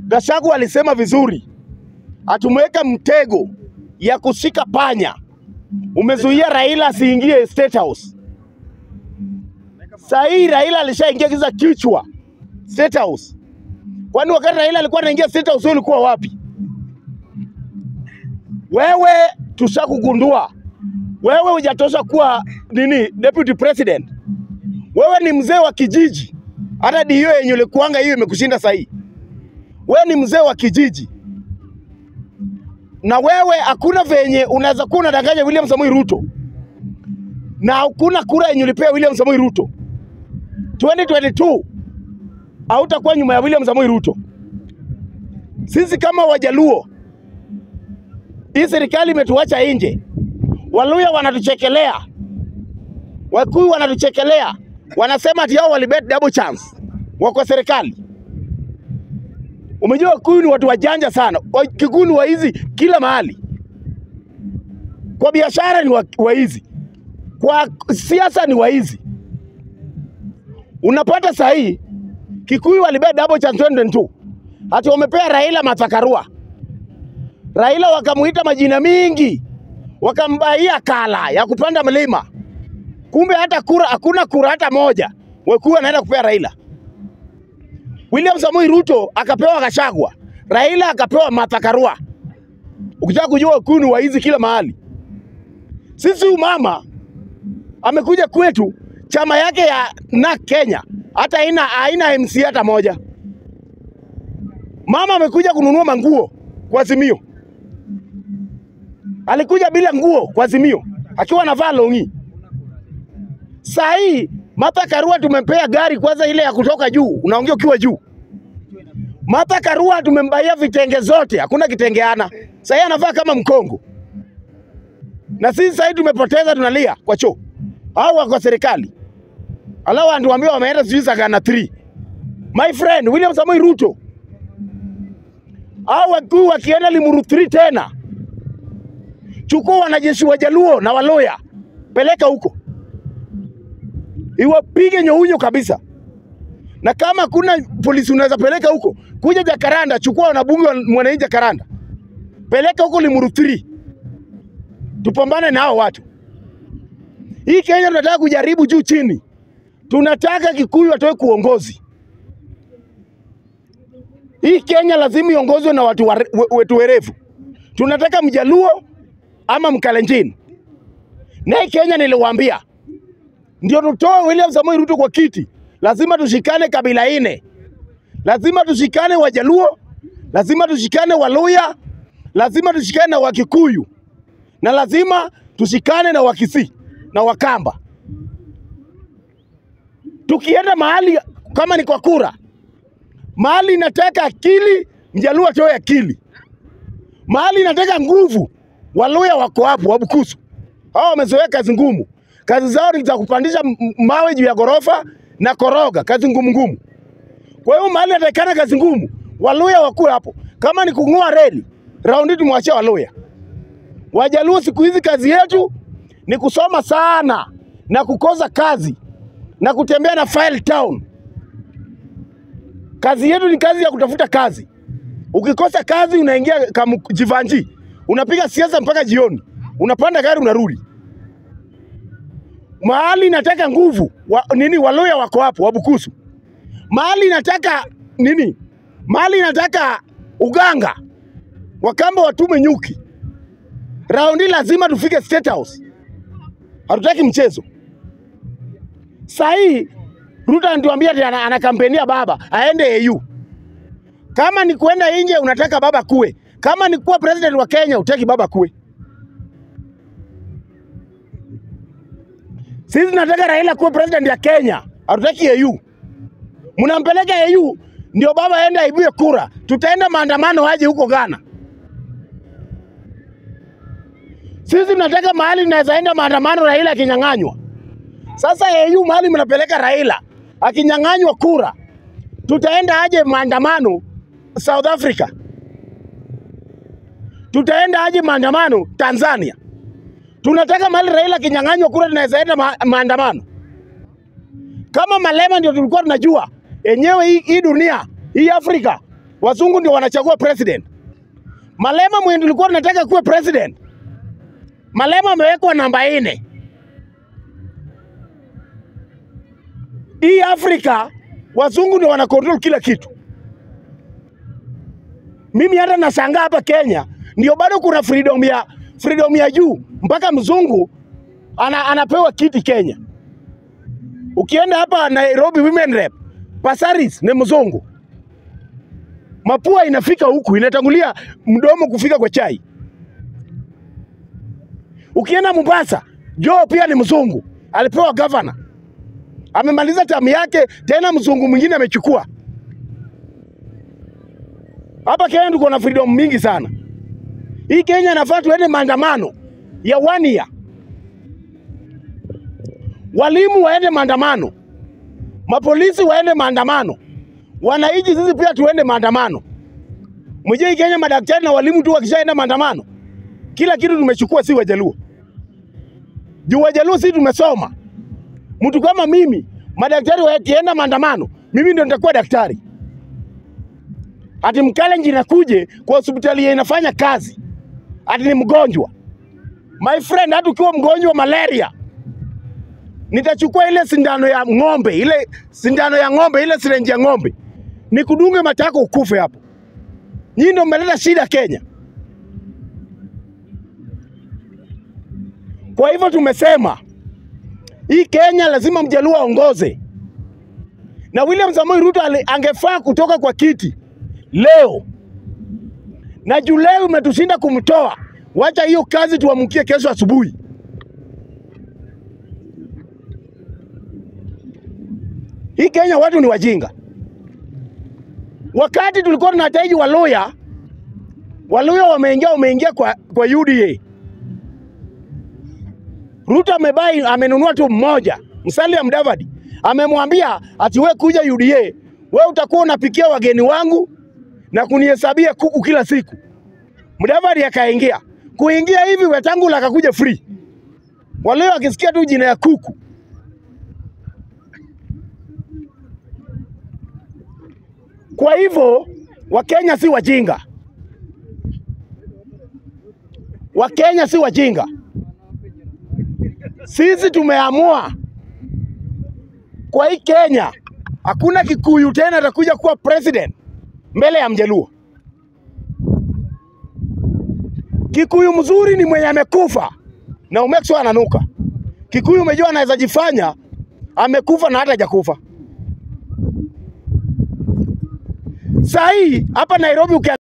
Gachagua alisema vizuri, atumeweka mtego ya kushika panya. Umezuia Raila asiingie State House. Saa hii Raila alishaingia kiza kichwa State House. Kwani wakati Raila alikuwa anaingia State House, wewe ulikuwa wapi? Wewe tushakugundua, wewe hujatosha kuwa nini deputy president. Wewe ni mzee wa kijiji, hata dio yenye ulikuanga hiyo imekushinda sahii. Wewe ni mzee wa kijiji, na wewe hakuna venye unaweza kuwa unadanganya William Samoei Ruto, na hakuna kura yenye ulipea William Samoei Ruto 2022 hautakuwa nyuma ya William Samoei Ruto. Sisi kama Wajaluo, hii serikali imetuacha nje. Waluya wanatuchekelea, Wakikuyu wanatuchekelea, wanasema ati hao walibet double chance, wako serikali. Umejua Wakikuyu ni watu wajanja sana, Wakikuyu ni waizi kila mahali, kwa biashara ni wa- waizi, kwa siasa ni waizi. Unapata sahi Kikuyu walibet double chance 2022 ati wamepea Raila Mathakarua. Raila wakamuita majina mingi, wakambaia kala ya kupanda mlima, kumbe hata kura hakuna kura hata moja Wakikuyu anaenda kupea Raila. William Samoei Ruto akapewa Gachagua, Raila akapewa Martha Karua. Ukitaka kujua Wakikuyu ni waizi kila mahali. Sisi huyu mama amekuja kwetu, chama yake ya na Kenya hata haina haina MC hata moja. Mama amekuja kununua manguo kwa Azimio, alikuja bila nguo kwa Azimio akiwa anavaa longi. Saa hii Martha Karua tumempea gari kwanza, ile ya kutoka juu, unaongea ukiwa juu. Martha Karua tumembaia vitenge zote, hakuna kitengeana. Saa hii anavaa kama mkongo, na sisi saa hii tumepoteza, tunalia kwa choo au wako serikali, alafu anatuambia wameenda sijui Sagana 3. My friend William Samoei Ruto au wakuu wakienda Limuru 3 tena, chukua wanajeshi wa Jaluo na Waloya, peleka huko iwapige nyounyo kabisa. Na kama kuna polisi unaweza peleka huko, kuja Jakaranda, chukua wanabunge wa mwananchi Jakaranda, peleka huko Limuru 3, tupambane na hao watu. Hii Kenya tunataka kujaribu juu chini, tunataka Kikuyu atoe kuongozi. Hii Kenya lazima iongozwe na watu ware- we- wetu werevu. Tunataka Mjaluo ama Mkalenjin. Na hii Kenya niliwaambia, ndio tutoe William Samoei Ruto kwa kiti, lazima tushikane kabila ine, lazima tushikane Wajaluo, lazima tushikane Waluya, lazima tushikane na Wakikuyu na lazima tushikane na Wakisii na Wakamba. Tukienda mahali kama ni kwa kura, mahali inataka akili, Mjaluo atoe akili. Mahali inataka nguvu, Waluya wako hapo, Wabukusu hao wamezoea kazi ngumu. Kazi zao ni za kupandisha m- m- mawe juu ya ghorofa na koroga, kazi ngumu ngumu. Kwa hiyo mahali inatakikana kazi ngumu, Waluya wakuwe hapo. Kama ni kung'oa reli, raundi tumwachie Waluya. Wajaluo siku hizi kazi yetu ni kusoma sana na kukosa kazi na kutembea na file town. Kazi yetu ni kazi ya kutafuta kazi. Ukikosa kazi unaingia kama jivanji, unapiga siasa mpaka jioni, unapanda gari unarudi. Mahali nataka nguvu wa, nini, Waluya wako hapo, Wabukusu. Mahali nataka nini, mahali nataka uganga, Wakamba watume nyuki. Raundi lazima tufike State House, hatutaki mchezo. Saa hii Ruto anatuambia ati ana, anakampenia baba aende AU. Kama ni kuenda nje unataka baba kuwe, kama ni kuwa president wa Kenya utaki baba kuwe. Sisi tunataka Raila kuwa president ya Kenya, hatutaki AU. Mnampeleka AU ndio baba aende aibue kura, tutaenda maandamano aje huko Ghana. Sisi tunataka mahali tunaweza enda maandamano Raila akinyang'anywa. Sasa AU mahali mnapeleka Raila akinyang'anywa kura, tutaenda aje maandamano South Africa? Tutaenda aje maandamano Tanzania? Tunataka mahali Raila akinyang'anywa kura tunaweza enda ma maandamano. Kama Malema ndio tulikuwa tunajua enyewe hii, hii dunia hii Afrika wazungu ndio wanachagua president. Malema mwenye tulikuwa tunataka kuwe president, Malema amewekwa namba nne. Hii Afrika wazungu ndio wana control kila kitu. Mimi hata nashangaa hapa Kenya ndio bado kuna freedom ya freedom ya juu mpaka mzungu ana, anapewa kiti Kenya. Ukienda hapa Nairobi Women Rep, Pasaris ni mzungu. Mapua inafika huku inatangulia mdomo kufika kwa chai. Ukienda Mombasa, Joe pia ni mzungu, alipewa gavana, amemaliza tamu yake, tena mzungu mwingine amechukua. Hapa Kenya tuko na freedom mingi sana. Hii Kenya inafaa tuende maandamano ya one year, walimu waende maandamano, mapolisi waende maandamano, wananchi sisi pia tuende maandamano. Mjue hii Kenya madaktari na walimu tu wakishaenda maandamano, kila kitu tumechukua, si Wajaluo. Juu Wajaluo si tumesoma. Mtu kama mimi, madaktari wakienda maandamano, mimi ndio nitakuwa daktari. Ati Mkalenjin inakuje kwa hospitali yenye inafanya kazi, ati ni mgonjwa. My friend, hata ukiwa mgonjwa wa malaria, nitachukua ile sindano ya ng'ombe, ile sindano ya ng'ombe, ile sirenji ya ng'ombe, nikudunge matako ukufe hapo. Nyinyi ndio mmeleta shida Kenya. Kwa hivyo tumesema hii Kenya lazima mjaluo aongoze, na William Samoei Ruto ali- angefaa kutoka kwa kiti leo, na juu leo umetushinda kumtoa, wacha hiyo kazi tuamkie kesho asubuhi. Hii Kenya watu ni wajinga. Wakati tulikuwa tunahitaji Waluya, Waluya wameingia wameingia kwa, kwa UDA. Ruto amebai amenunua tu mmoja, Musalia Mudavadi amemwambia ati we kuja UDA, we utakuwa unapikia wageni wangu na kunihesabia kuku kila siku. Mudavadi akaingia. Kuingia hivi Wetangula akakuja free. Walio wakisikia tu jina ya kuku Kwa hivyo Wakenya si wajinga, Wakenya si wajinga. Sisi tumeamua kwa hii Kenya hakuna Kikuyu tena atakuja kuwa president mbele ya Mjaluo. Kikuyu mzuri ni mwenye amekufa na umekso ananuka. Kikuyu umejua anaweza jifanya amekufa na hata hajakufa. Saa hii hapa Nairobi ukia